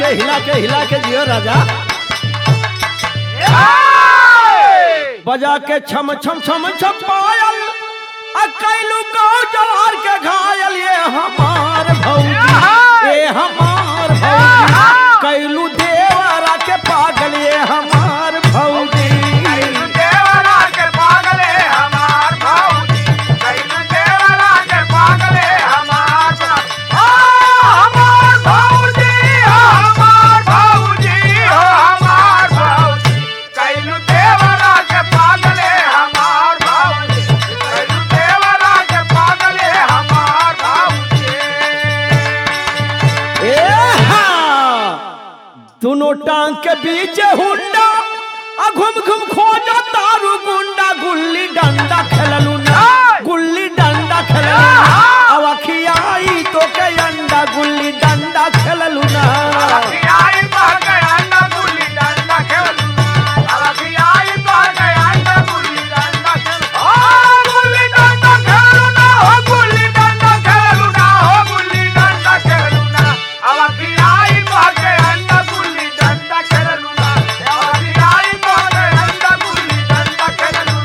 के हिला के हिला के जियो राजा बजा के छम छम छम छम पायल आ कैलू गौ जवार के घायल ये हमार भौजी ये हमार भौजी कैलू देवरा के पागल ये हमार भौजी देवरा के पागले हमार भौजी कैलू देवरा के पागले हमार भौ- आ, हमार भौजी हो हमार भौजी हो हमार भौजी कैलू देवरा के पागले हमार भौजी कैलू देवरा के पागले हमार भौजी ए हाँ दोनों टांग के बीच हुंडा आ घुम घुम खोजा तारू गुंडा गुल्ली डंडा खेललू ना गुल्ली डंडा खेललू ना अब अखियाई तो के अंडा गुल्ली डंडा खेललू ना आई बागे अंडा गुल्ली डंडा खेलू अभी आई बागे अंडा गुल्ली डंडा खेलू ओ गुल्ली डंडा खेलू ना हो गुल्ली डंडा खेलू ना हो गुल्ली डंडा खेलू ना अभी आई बागे अंडा गुल्ली डंडा खेलू ना अभी आई बागे अंडा गुल्ली डंडा खेलू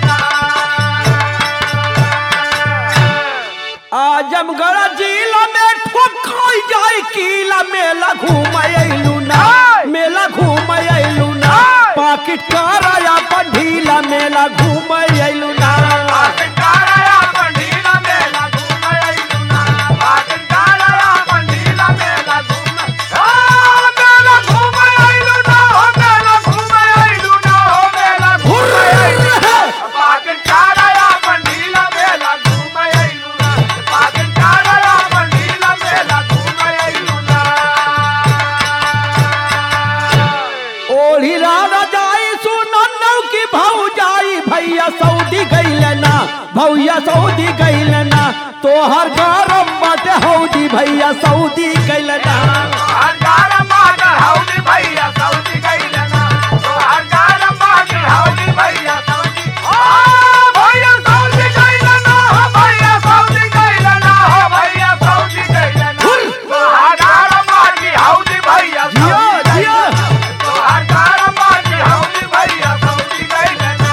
ना आजमगढ़ जिला में ठोकाई जाई किला मेला घूम अयलू ना मेला घूम अयलू ना पाकिट कराया पर ढीला मेला घूम अयलू ना आकटाया पंडीला मेला घूमयलु ना आकटाया पंडीला मेला घूम आ मेला घूमयलु ना हो मेला घूमयलु ना हो मेला घूमयलु आकटाया पंडीला मेला घूमयलु ना आकटाया पंडीला मेला घूमयलु ना ओढ़ी राजा जाई सुनन्नौ की भाऊ जाई भैया सऊदी गईल ना भैया सऊदी गईल ना तोहर गरम बाटे हौदी भैया सऊदी गईल ना हरगार माटर हौली भैया सऊदी गइले ना तो हरगार माटर हौली भैया सऊदी ओ भैया सऊदी गइले ना हो भैया सऊदी गइले ना हो भैया सऊदी गइले ना तो हरगार माटी हौली भैया जियो, सऊदी गइले जियो। ना। तो हरगार माटी हौली भैया सऊदी गइले ना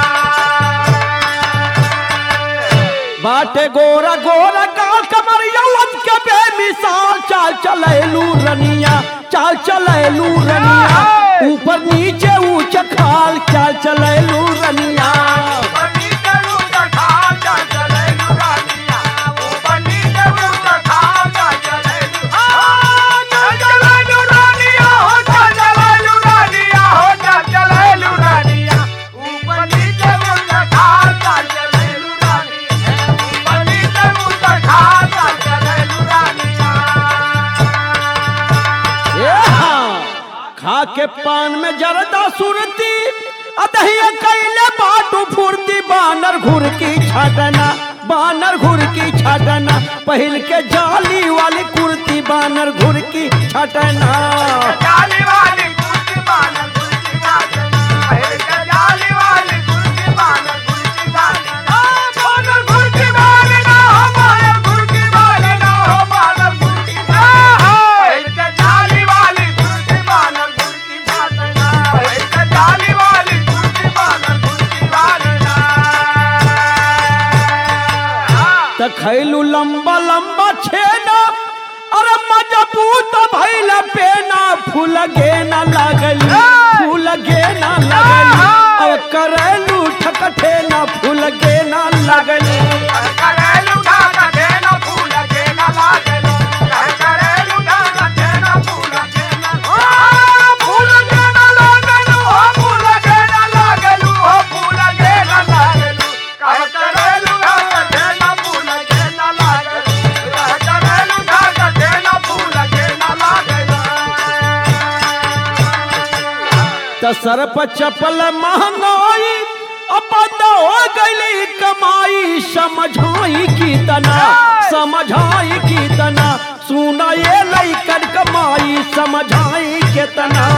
बाटे गोरा गोरा काल कमरिया लग के बेमिसाल चाल चलैलू रनिया चाल चलैलू रनिया ऊपर नीचे ऊंच खाल चाल चलैलू रनिया बनी देलू त खाजा चलेलू रानिया ओ बनी देलू त खाजा चलेलू आ चल चलेलू रानिया हो चल चलेलू रानिया हो चल चलेलू रानिया ओ बनी देलू त खाजा चलेलू रानिया ओ बनी देलू त खाजा चलेलू रानिया ए हाँ, खा के पान में जरदा सुरती अदहिया कैले बाटू फुर्ती बानर घुर की छाटना बानर घुर की छाटना पहिल के जाली वाली कुर्ती बानर घुर की छाटना जाली वाली कुर्सी बानर कुर्सी बानर है के जाली वाली कुर्सी बानर कुर्सी बानर आ बानर कुर्सी बानर ना हो बानर कुर्सी बानर ना हो बानर कुर्सी बानर है के जाली वाली कुर्सी बानर कुर्सी बानर है के जाली वाली कुर्सी बानर कुर्सी बानर त खैलू लंबा लंबा छेना अरे मजबूत भैल पेना फूल गे न लगली फूल गे न लगली अब करैलू ठकठे न फूल गे न लगली करेलू ढाका देना फूल के ना लागेलो करेलू ढाका देना फूल के ना आ फूल के ना लागेलो हो फूल के ना लागेलो हो फूल के ना लागेलो करेलू ढाका देना फूल के ना लागेलो करेलू ढाका देना फूल के ना लागेलो त सर पर चपल महंगाई अपन हो गई कमाई समझाई की तना समझाई की तना सुना ये लैकन कमाई समझाई के तना